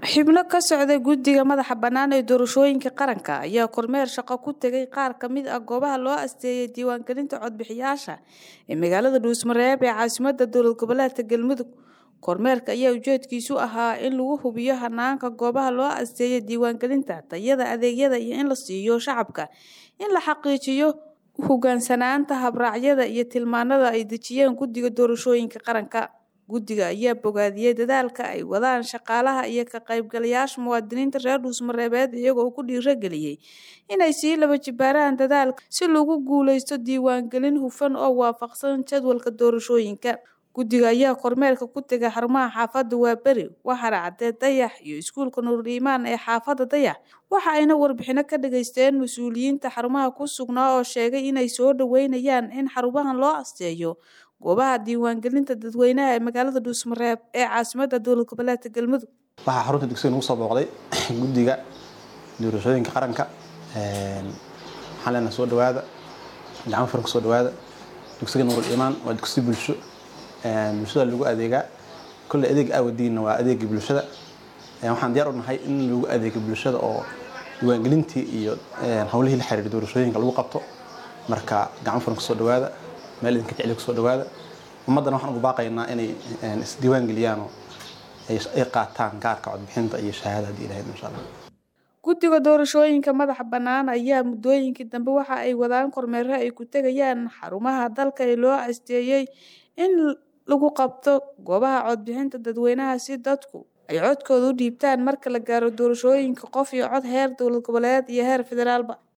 xubno ka socda guddiga madaxa bannaan ee doorashooyinka qaranka ayaa kormeer shaqo ku tegay qaar ka mid ah goobaha loo asteeyay diiwaangelinta codbixiyaasha ee magaalada dhuusmareeb ee caasimadda dowlad goboleedka galmudug kormeerka ayaa ujeedkiisu ahaa in lagu hubiyo hanaanka goobaha loo asteeyay diiwaangelinta tayada adeegyada iyo in la siiyo shacabka in la xaqiijiyo hogaansanaanta habraacyada iyo tilmaanada ay dejiyeen guddiga doorashooyinka qaranka guddiga ayaa bogaadiyey dadaalka ay wadaan shaqaalaha iyo ka qaybgalayaasha muwaadiniinta reer dhuusmareebeed iyagoo ku dhiirageliyey inay sii laba jibaaraan dadaalka si lagu guuleysto diiwaangelin hufan oo waafaqsan jadwalka doorashooyinka guddiga ayaa kormeerka ku tegay xarumaha xaafadda waaberi waxaana cadee dayax iyo iskuulka nuuriimaan ee xaafadda dayax waxa ayna warbixino ka dhageysteen mas-uuliyiinta xarumaha ku sugnaa oo sheegay inay soo dhaweynayaan in xarumahan loo asteeyo goobaha diiwaangelinta dadweynaha ee magaalada dhuusmareeb ee caasimadda dowlad goboleedka galmudug waxaa xarunta dugsiga nagu soo booqday guddiga doorashooyinka qaranka waxaan leenahay soo dhawaada gacmo furan kusoo dhawaada dugsiga nuurul iimaan waa dugsi bulsho bulshada lagu adeegaa kolley adeeg aawadiinna waa adeegii bulshada waxaan diyaar u nahay in lagu adeego bulshada oo diiwaangelintii iyo howlihii la xiriira doorashooyinka lagu qabto marka gacmo furan kusoo dhawaada meel idinka jecel kusoo dhawaada ummaddana waxaan ugu baaqaynaa inay isdiiwaan geliyaan oo ay qaataan gaarka codbixinta iyo shahaada haddii ilahayd insha allah guddiga doorashooyinka madaxa bannaan ayaa muddooyinkii dambe waxa ay wadaan kormeero ay ku tegayaan xarumaha dalka ee loo asteeyey in lagu qabto goobaha codbixinta dadweynaha si dadku ay codkooda u dhiibtaan marka la gaaro doorashooyinka qof iyo cod heer dowlad goboleed iyo heer federaalba